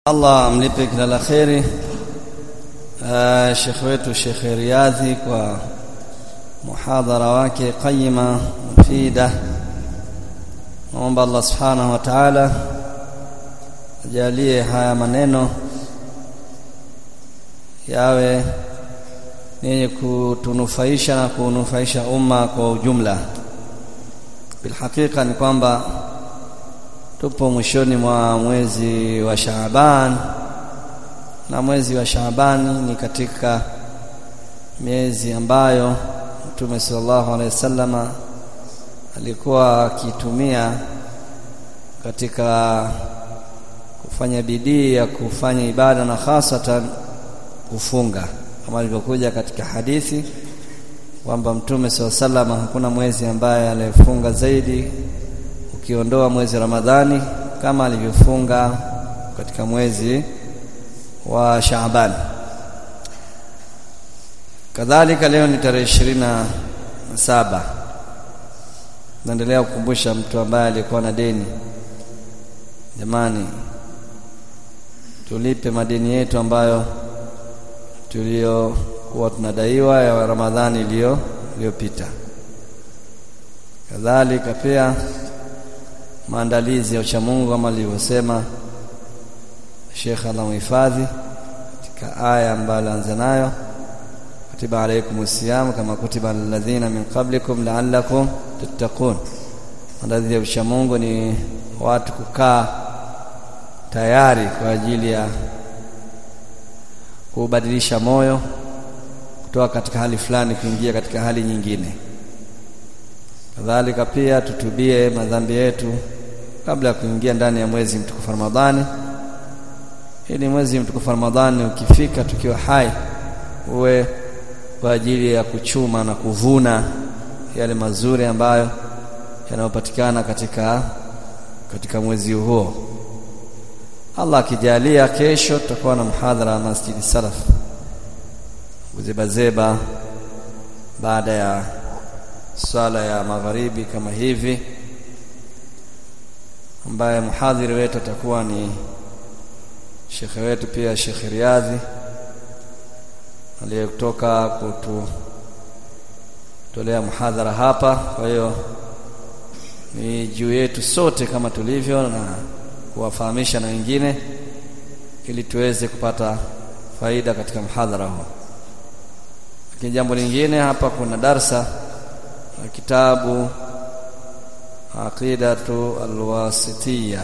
Allah amlipe kila la kheri uh, Sheikh wetu Sheikh Riyadhi kwa muhadhara wake qayima mufida naomba Allah subhanahu wa ta'ala ajalie haya maneno yawe yenye kutunufaisha na kunufaisha umma kwa ujumla bilhakika ni kwamba tupo mwishoni mwa mwezi wa Shaaban na mwezi wa Shaaban ni katika miezi ambayo Mtume sallallahu alaihi wasallama alikuwa akitumia katika kufanya bidii ya kufanya ibada na hasatan kufunga kama ilivyokuja katika hadithi kwamba Mtume sallallahu alaihi wasallam hakuna mwezi ambaye alifunga zaidi ukiondoa mwezi Ramadhani kama alivyofunga katika mwezi wa Shaaban kadhalika leo ni tarehe ishirini na saba naendelea kukumbusha mtu ambaye alikuwa na deni jamani tulipe madeni yetu ambayo tuliokuwa tunadaiwa ya Ramadhani iliyo iliyopita kadhalika pia maandalizi ya uchamungu kama alivyosema Sheikh anamhifadhi katika aya ambayo alianza nayo kutiba alaykum siyam kama kutiba alladhina min qablikum la'allakum tattaqun maandalizi ya uchamungu ni watu kukaa tayari kwa ajili ya kubadilisha moyo kutoka katika hali fulani kuingia katika hali nyingine kadhalika pia tutubie madhambi yetu kabla ya kuingia ndani ya mwezi mtukufu Ramadhani ili mwezi mtukufu Ramadhani ukifika tukiwa hai uwe kwa ajili ya kuchuma na kuvuna yale mazuri ambayo yanayopatikana katika katika mwezi huo Allah akijalia kesho tutakuwa na mhadhara wa Masjidi Salaf kuzebazeba baada ya swala ya magharibi kama hivi ambaye mhadhiri wetu atakuwa ni shekhe wetu pia Sheikh Riadhi aliyetoka kututolea mhadhara hapa kwa hiyo ni juu yetu sote kama tulivyo na kuwafahamisha na wengine ili tuweze kupata faida katika mhadhara huo lakini jambo lingine hapa kuna darsa na kitabu aqidatu alwasitiyya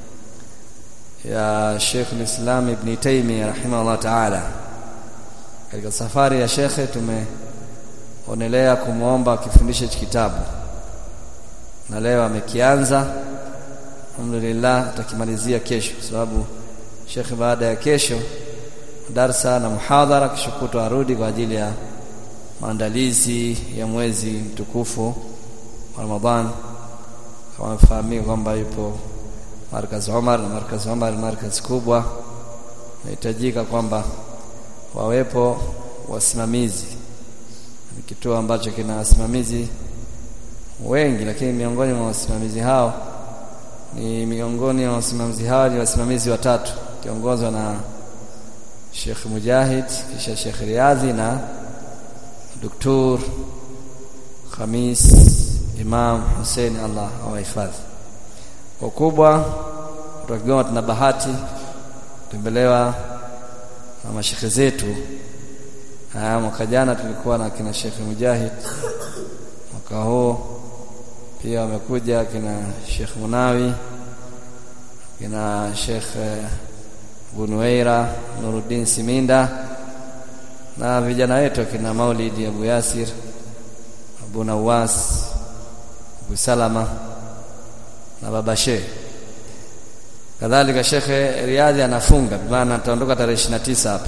ya Sheikh al-Islam Ibn Taymiyyah rahimahullah ta'ala katika safari ya shekhe tumeonelea kumwomba akifundisha kitabu na leo amekianza alhamdulillah atakimalizia kesho kwa sababu shekhe baada ya kesho darsa na muhadhara kisha kutwa arudi kwa ajili ya maandalizi ya mwezi mtukufu wa Ramadhan kama mfahamika kwamba yupo markaz Umar na markaz Umar markaz kubwa inahitajika kwamba wawepo wasimamizi ni kituo ambacho kina wasimamizi wengi lakini miongoni mwa wasimamizi hao ni miongoni mwa wasimamizi hao ni wasimamizi watatu kiongozwa na Sheikh Mujahid kisha Sheikh Riadhi na Dr. Khamis Imam Hussein Allah awahifadhi kwa kubwa kutoka Kigoma tuna bahati kutembelewa na mashekhe zetu haya mwaka jana tulikuwa na kina Sheikh Mujahid mwaka huu pia wamekuja kina Sheikh Munawi kina Sheikh Bunueira Nuruddin Siminda na vijana wetu kina Maulidi Abu Yasir Abu Nawas Abu Salama na Baba Sheikh kadhalika Sheikh Riadhi anafunga maana ataondoka tarehe 29 hapa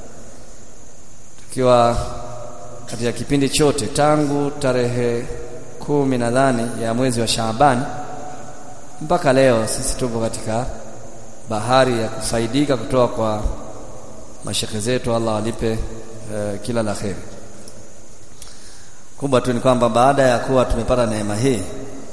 tukiwa katika kipindi chote tangu tarehe kumi nadhani ya mwezi wa Shaaban mpaka leo sisi tupo katika bahari ya kufaidika kutoka kwa mashekhe zetu Allah walipe uh, kila la kheri kubwa tu ni kwamba baada ya kuwa tumepata neema hii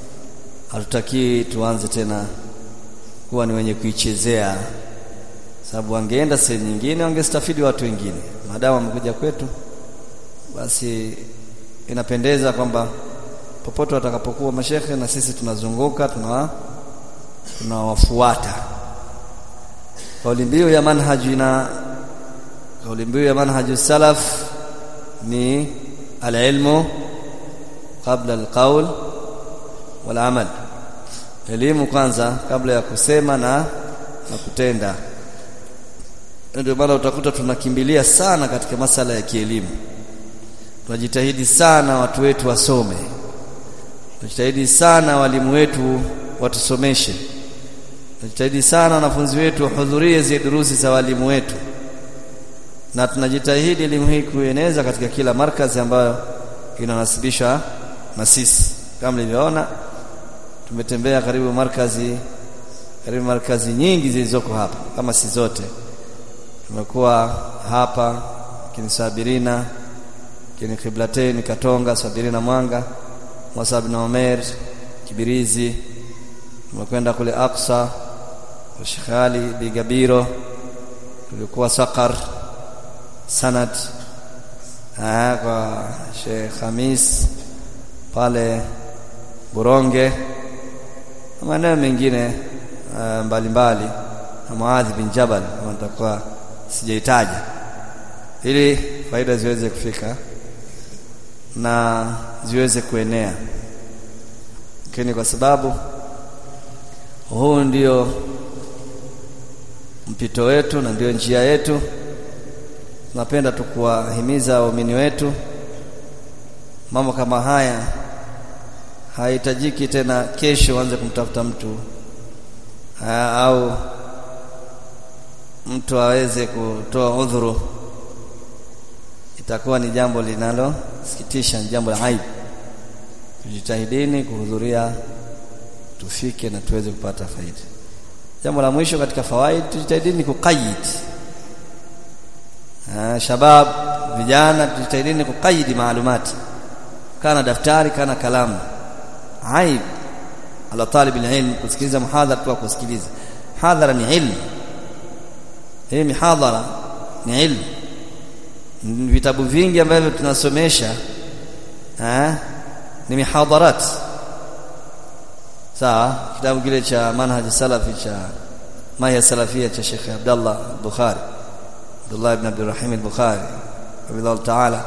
hatutaki tuanze tena kuwa ni wenye kuichezea sababu wangeenda sehemu nyingine wangestafidi watu wengine maadamu wamekuja kwetu basi inapendeza kwamba popote watakapokuwa mashekhe na sisi tunazunguka tuna tunawafuata kauli mbiu ya manhaji na kauli mbiu ya manhaju salaf ni alilmu qabla alqaul wal amal elimu kwanza kabla ya kusema na na kutenda ndio maana utakuta tunakimbilia sana katika masala ya kielimu tunajitahidi sana watu wetu wasome tunajitahidi sana walimu wetu watusomeshe tunajitahidi sana wanafunzi wetu wahudhurie zile durusi za walimu wetu na tunajitahidi elimu hii kueneza katika kila markazi ambayo inanasibishwa na sisi kama mlivyoona tumetembea karibu markazi karibu markazi nyingi zilizoko hapa kama si zote tumekuwa hapa kini Sabirina kini Kiblatain Katonga Sabirina Mwanga Musab na Omer Kibirizi tumekwenda kule Aqsa kwa Sheikh Ali Bigabiro tulikuwa Sakar Sanad ah kwa Sheikh Hamis pale Buronge na maeneo mengine uh, mbalimbali na Muadh bin Jabal kama nitakuwa sijaitaja ili faida ziweze kufika na ziweze kuenea lakini kwa sababu huu ndio mpito wetu na ndio njia yetu tunapenda tu kuwahimiza waumini wetu mambo kama haya haihitajiki tena kesho uanze kumtafuta mtu ha, au mtu aweze kutoa udhuru itakuwa ni jambo linalosikitisha ni jambo la aibu tujitahidini kuhudhuria tufike na tuweze kupata faida jambo la mwisho katika fawaid tujitahidini kuqayyid shabab vijana tujitahidini kuqayyid maalumati kana daftari kana kalamu aib ala talib alilm kusikiliza muhadhara tu kusikiliza hadhara ni ilmu hii mihadhara ni ilmu vitabu vingi ambavyo tunasomesha eh ni mihadharat sawa kitabu kile cha manhaj salafi cha maya salafia cha Sheikh Abdullah Bukhari Abdullah ibn Abdul Rahim al-Bukhari rahimahullah ta'ala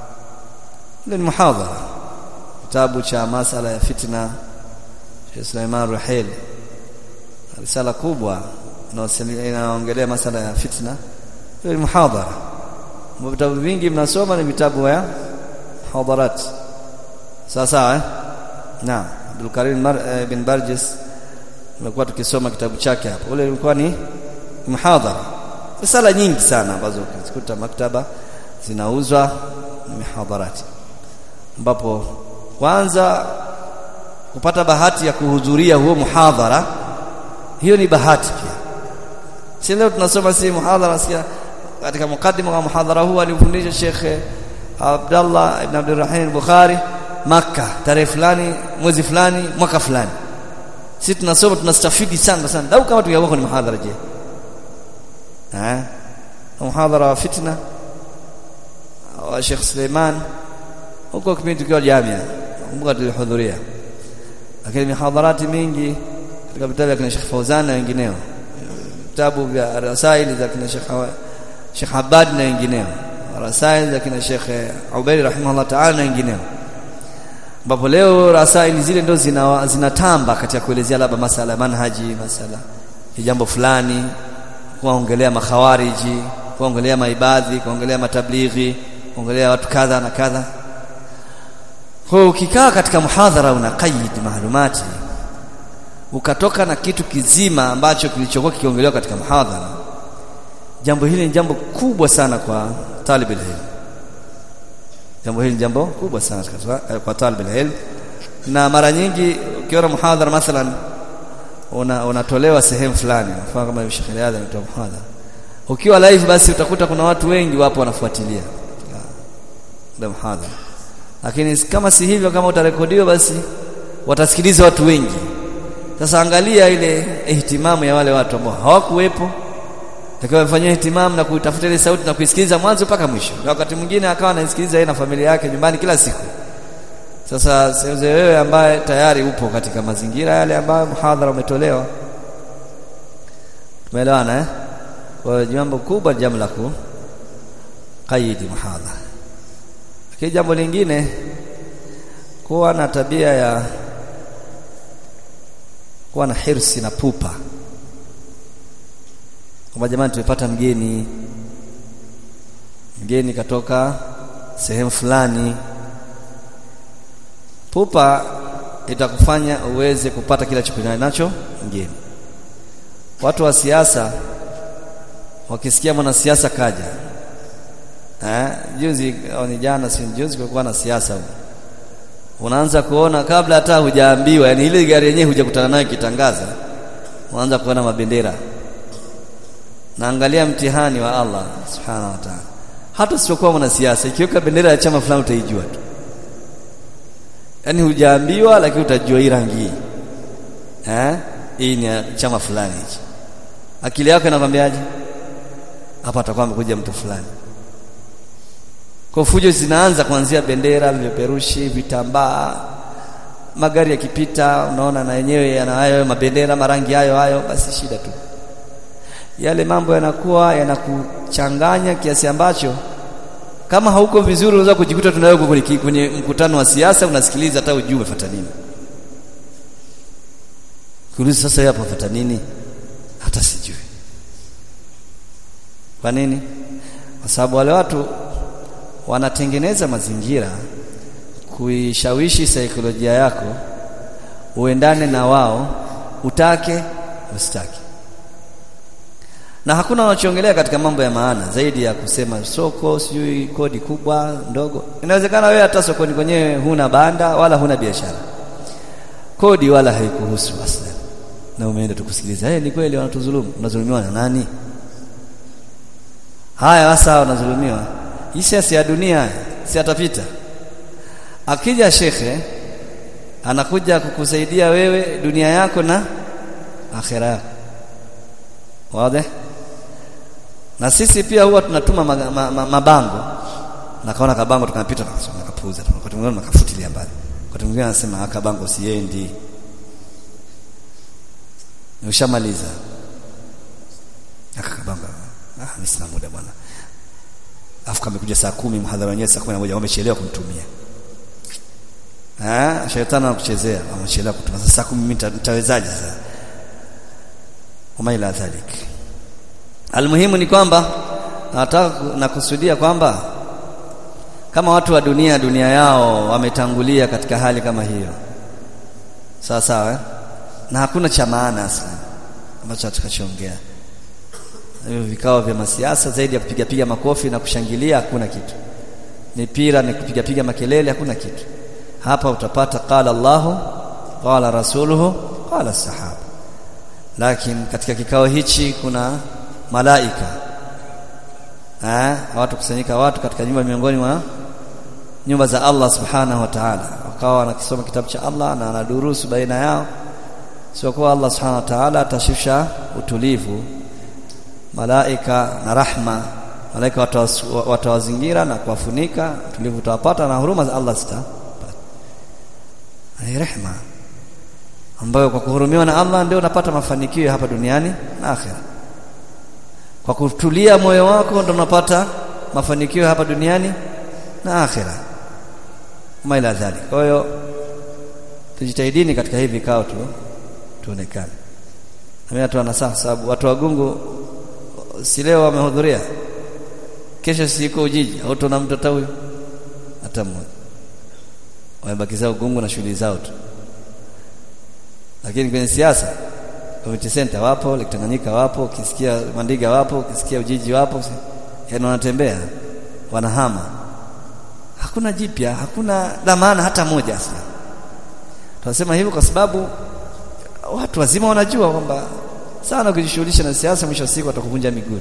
ni muhadhara kitabu cha masala ya fitna Sheikh Sulaiman Ruhail risala kubwa inaongelea masala ya fitna ni muhadhara vitabu vingi mnasoma ni vitabu ya hadarat sawa sawa eh naam Abdul Karim Mar, eh, bin Barjis tumekuwa tukisoma kitabu chake hapo ule ulikuwa ni muhadhara risala nyingi sana ambazo ukizikuta maktaba zinauzwa ni mihadharati ambapo kwanza kupata bahati ya kuhudhuria huo muhadhara hiyo ni bahati pia si leo tunasoma si muhadhara sikia katika mukaddima wa muhadhara huu alifundisha Sheikh Abdullah ibn Abdurrahim Bukhari Makka tarehe fulani mwezi fulani mwaka fulani sisi tunasoma tunastafidi sana sana dau kama tungekuwa ni muhadhara je eh muhadhara wa fitna wa Sheikh Suleiman huko kipindi tukiwa jamia kumbuka tulihudhuria lakini mihadharati mingi katika vitabu vya Sheikh Fauzan na wengineo vitabu vya rasaili za kina Sheikh Sheikh Abad na wengineo rasaili za kina Sheikh Ubaid rahimahullah ta'ala na wengineo ambapo leo rasaili zile ndo zina, zinatamba katika kuelezea labda masala ya manhaji masala ya jambo fulani kuongelea makhawariji kuongelea maibadhi kuongelea matablighi kuongelea watu kadha na kadha kwa ukikaa katika muhadhara una qaid maalumati ukatoka na kitu kizima ambacho kilichokuwa kikiongelewa katika muhadhara jambo hili ni jambo kubwa sana kwa talib ilm jambo hili ni jambo kubwa sana kwa, kwa talib ilm na mara nyingi ukiona muhadhara mathalan una unatolewa sehemu fulani mfano kama Sheikh Riyadh anatoa muhadhara ukiwa live basi utakuta kuna watu wengi wapo wanafuatilia ndio muhadhara lakini kama si hivyo kama utarekodiwa basi watasikiliza watu wengi sasa angalia ile ihtimamu ya wale watu ambao hawakuwepo Akawa amefanyia ihtimam na kutafuta ile sauti na kuisikiliza mwanzo mpaka mwisho. Na wakati mwingine akawa anaisikiliza yeye na familia yake nyumbani kila siku. Sasa seuze wewe ambaye tayari upo katika mazingira yale ambayo muhadhara umetolewa. Tumeelewana eh? Kwa jambo kubwa jambo la kukaidi muhadhara. Lakini jambo lingine kuwa na tabia ya kuwa na hirsi na pupa kwamba jamani tumepata mgeni mgeni katoka sehemu fulani pupa itakufanya uweze kupata kila chakula nacho mgeni watu wa siasa wakisikia mwanasiasa kaja eh juzi au ni jana si juzi kulikuwa na siasa huko unaanza kuona kabla hata hujaambiwa yani ile gari yenyewe hujakutana nayo kitangaza unaanza kuona mabendera naangalia mtihani wa Allah subhanahu wa ta'ala hata usipokuwa mwanasiasa ikiweka bendera ya chama fulani utaijua tu yani hujaambiwa lakini utajua hii rangi eh hii ni chama fulani hichi akili yako inakwambiaje hapa atakuwa amekuja mtu fulani kwa fujo zinaanza kuanzia bendera vipeperushi vitambaa magari yakipita unaona na yenyewe yana hayo mabendera marangi hayo hayo basi shida tu yale mambo yanakuwa yanakuchanganya kiasi ambacho kama hauko vizuri unaweza kujikuta tunayo kwenye, kwenye mkutano wa siasa unasikiliza hata ujue umefuata nini kuuliza sasa hapo umefuata nini hata sijui kwa nini kwa sababu wale watu wanatengeneza mazingira kuishawishi saikolojia yako uendane na wao utake usitake na hakuna wanachongelea katika mambo ya maana zaidi ya kusema soko sijui kodi kubwa ndogo inawezekana wewe hata sokoni kwenyewe huna banda wala huna biashara kodi wala haikuhusu aslan na umeenda tukusikiliza hey, ni kweli wanatudhulumu unadhulumiwa na nani haya sasa wanadhulumiwa hii siasa ya dunia si atapita akija shekhe anakuja kukusaidia wewe dunia yako na akhera yako wazi na sisi pia huwa tunatuma mabango ma, ma, mabango na kaona kabango tukapita tukasoma kapuza wakati mwingine nakafutilia mbali wakati mwingine anasema haka bango siendi ushamaliza aka kabango ah mimi sina muda bwana afu kama kuja saa kumi mhadhara wenyewe saa 11 wamechelewa kumtumia ah shetani anakuchezea amechelewa kutuma sasa saa 10 mimi nitawezaje sasa umaila dhalik almuhimu ni kwamba nataka nakusudia kwamba kama watu wa dunia dunia yao wametangulia katika hali kama hiyo sawa sawa eh? na hakuna cha maana aslan ambacho tutakachoongea hivyo vikao vya masiasa zaidi ya kupiga piga makofi na kushangilia hakuna kitu mipira ni kupiga piga makelele hakuna kitu hapa utapata qala Allahu qala rasuluhu qala sahaba lakini katika kikao hichi kuna malaika eh watu kusanyika watu katika nyumba miongoni mwa nyumba za Allah subhanahu wa ta'ala wakawa wanakisoma kitabu cha Allah na wanadurusu baina yao sio kwa Allah subhanahu wa ta'ala atashusha utulivu malaika na rahma malaika watawazingira na kuwafunika utulivu utawapata na huruma za Allah zitapata ni rehma ambayo kwa kuhurumiwa na Allah ndio unapata mafanikio hapa duniani na akhera kwa kutulia moyo wako ndio unapata mafanikio hapa duniani na akhera maila dhali kwa hiyo tujitahidini katika hivi vikao tu tuonekane na mimi tu nasaha sababu watu wagungu si leo wamehudhuria kesho siko ujiji au tuna mtoto huyo hata mmoja wamebakizao ugungu na shughuli zao tu lakini kwenye siasa community center wapo Lake Tanganyika wapo ukisikia Mandiga wapo ukisikia Ujiji wapo yani wanatembea wanahama hakuna jipya hakuna dhamana hata moja sasa tunasema hivyo kwa sababu watu wazima wanajua kwamba sana ukijishughulisha na siasa mwisho wa siku watakuvunja miguu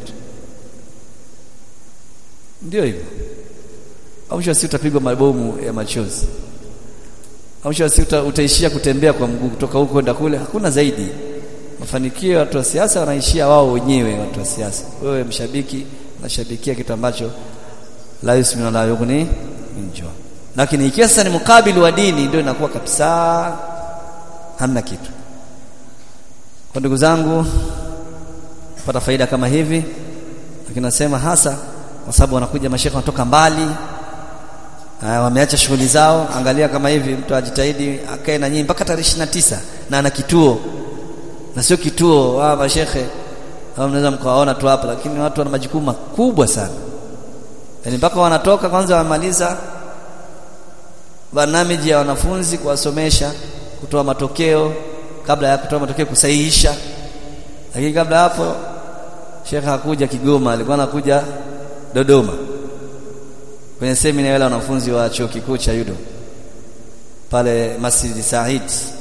ndio hivyo mwisho wa siku utapigwa mabomu ya machozi mwisho wa siku utaishia kutembea kwa mguu kutoka huko kwenda kule hakuna zaidi mafanikio ya watu wa siasa wanaishia wao wenyewe watu wa siasa wewe mshabiki unashabikia kitu ambacho la yusminu la yughni min jua lakini ikiwa sasa ni mukabili wa dini ndio inakuwa kabisa hamna kitu kwa ndugu zangu pata faida kama hivi lakini nasema hasa kwa sababu wanakuja mashekhe wanatoka mbali wameacha shughuli zao angalia kama hivi mtu ajitahidi akae na nyinyi mpaka tarehe 29 na ana kituo na sio kituo wa mashekhe au mnaweza mkawaona tu hapa lakini watu wana majukumu makubwa sana yani mpaka wanatoka kwanza wamaliza barnamiji ya wanafunzi kuwasomesha kutoa matokeo kabla ya kutoa matokeo kusahihisha lakini kabla hapo Sheikh hakuja Kigoma alikuwa anakuja Dodoma kwenye semina wale wanafunzi wa chuo kikuu cha Yudo pale Masjid Said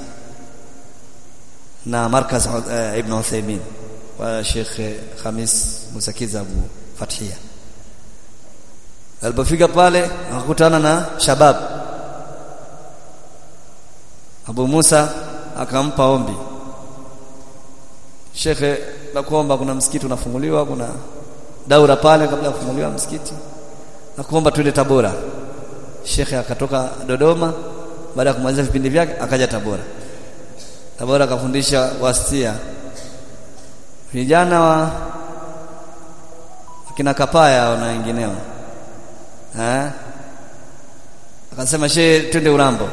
na markaz uh, Ibn Uthaymeen wa Sheikh Khamis Musakiza Abu Fathia alipofika pale akakutana na shabab Abu Musa akampa ombi Shekhe nakuomba kuna msikiti unafunguliwa kuna daura pale kabla ya kufunguliwa msikiti nakuomba twende Tabora Shekhe akatoka Dodoma baada ya kumaliza vipindi vyake akaja Tabora Tabora akafundisha wastia vijana wa kina Kapaya na wengineo eh akasema she twende Urambo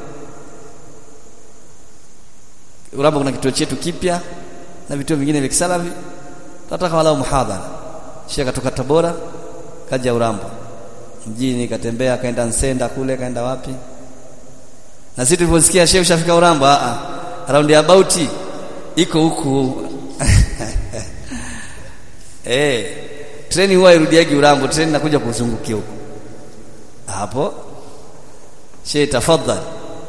Urambo kuna kituo chetu kipya na vituo vingine vya kisalafi tunataka walau muhadhara Sheikh katoka Tabora kaja Urambo mjini katembea kaenda Nsenda kule kaenda wapi na sisi tuliposikia Sheikh ushafika Urambo a a round about iko huku eh treni huwa irudiagi Urambo treni nakuja kuzungukia huko hapo Sheikh tafadhali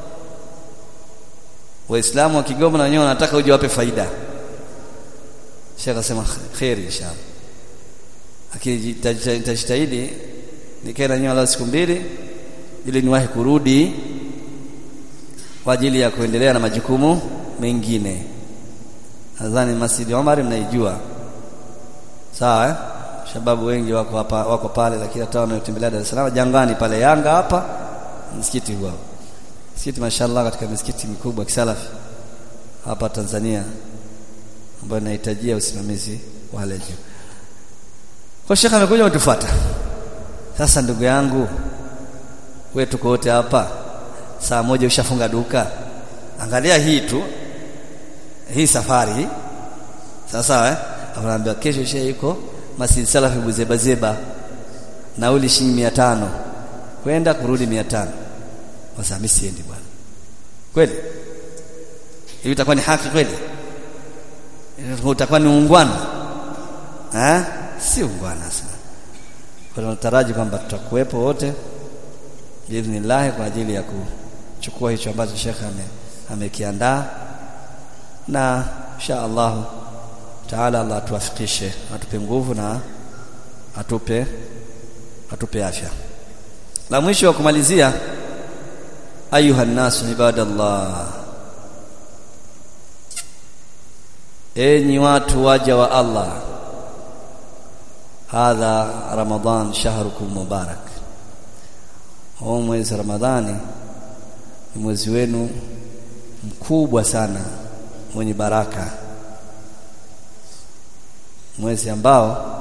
Waislamu wa Kigoma na wenyewe wanataka uje wape faida Sheikh akasema khairi inshallah lakini nitajitahidi nikae na nyola siku mbili ili niwahi kurudi kwa ajili ya kuendelea na majukumu mengine nadhani Masjid Omar mnaijua sawa eh? shababu wengi wako hapa wako pale lakini hata wanaotembelea Dar es Salaam jangani pale Yanga hapa msikiti huo msikiti mashallah katika misikiti mikubwa kisalafi hapa Tanzania ambayo inahitajia usimamizi wa hali juu kwa shekha amekuja kutufuata sasa ndugu yangu wewe tuko wote hapa saa moja ushafunga duka angalia hii tu hii safari sasa eh anaambia kesho shehe yuko Masjid Salafi Buzeba Zeba nauli shilingi 500 kwenda kurudi 500 sasa mimi siendi bwana kweli hiyo itakuwa ni haki kweli utakuwa ni ungwana eh si ungwana sana kwa tunataraji kwamba tutakuwepo wote biidhnillah kwa ajili ya kuchukua hicho ambacho Sheikh ame amekiandaa na insha Allah taala Allah atuwafikishe atupe nguvu na atupe atupe afya la mwisho wa kumalizia ayuha nasu ibadallah enyi watu waja wa Allah hadha ramadan shahrukum mubarak huu mwezi ramadhani ni mwezi wenu mkubwa sana mwenye baraka mwezi ambao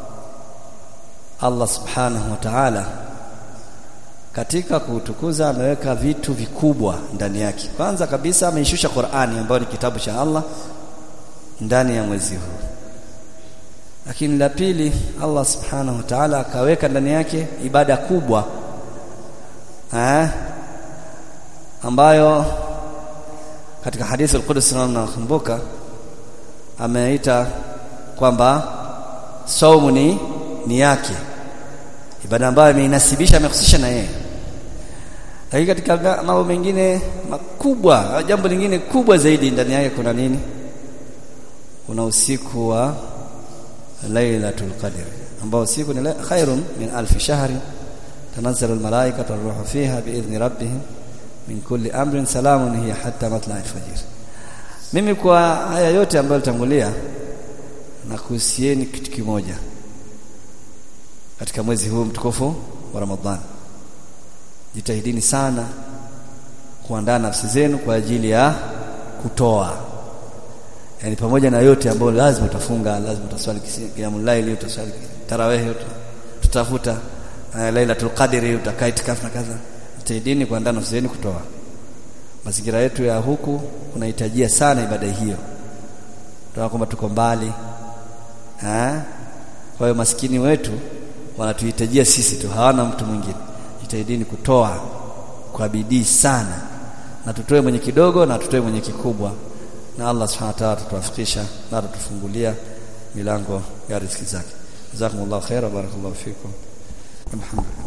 Allah subhanahu wa ta'ala katika kuutukuza ameweka vitu vikubwa ndani yake kwanza kabisa ameishusha Qur'ani ambayo ni kitabu cha Allah ndani ya mwezi huu lakini la pili Allah subhanahu wa ta'ala akaweka ndani yake ibada kubwa eh ambayo katika hadithi al-Qudsi nakumbuka ameita kwamba saumu ni ni yake ibada ambayo imeinasibisha amehusisha na yeye lakini katika mambo mengine makubwa jambo lingine kubwa zaidi ndani yake kuna nini kuna usiku wa lailatul qadr ambao usiku ni khairun min alf shahri tanazzalu almalaikatu waruhu fiha biidhni rabbihim min kulli amrin salamun hiya hatta matla'i alfajr mimi kwa haya yote ambayo litangulia na kuhusieni kitu kimoja katika mwezi huu mtukufu wa Ramadhani jitahidini sana kuandaa nafsi zenu kwa ajili ya kutoa yani pamoja na yote ambayo lazima utafunga lazima utaswali qiyamul layli utaswali tarawih tutafuta uh, lailatul qadri utakaa itikafu na kadha jitahidini kuandaa nafsi zenu kutoa mazingira yetu ya huku kunahitajia sana ibada hiyo tunaona kwamba tuko mbali eh kwa hiyo maskini wetu wanatuhitajia sisi tu hawana mtu mwingine jitahidini kutoa kwa bidii sana na tutoe mwenye kidogo na tutoe mwenye kikubwa na Allah subhanahu wa ta'ala atatuwafikisha na atatufungulia milango ya riziki zake jazakumullahu khaira barakallahu fikum alhamdulillah